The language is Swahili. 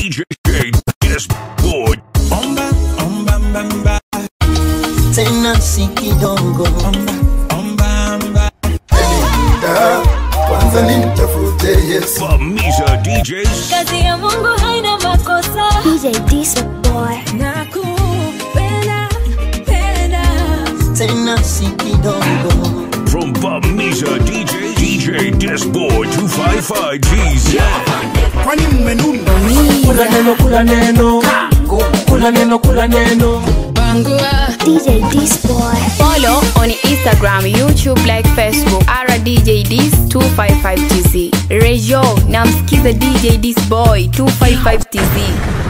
DJ Yes Boy. Omba, omba, mba, mba. tena si kidogo Omba, omba, omba. Da, kwanza nimtafute Yesu Bamiza DJs. kazi ya mungu haina makosa DJ Diesel Boy. nakupenda penda tena si kidogo From Bamiza DJ, DJ Disboy 255 GZ. Kwani mmenuna? kula neno kula neno kula neno kula neno DJ Diesel Boy. Follow on Instagram, YouTube like Facebook. Ara DJ Dis 255 TZ. Rejo, namsikiza DJ Dis Boy 255 TZ.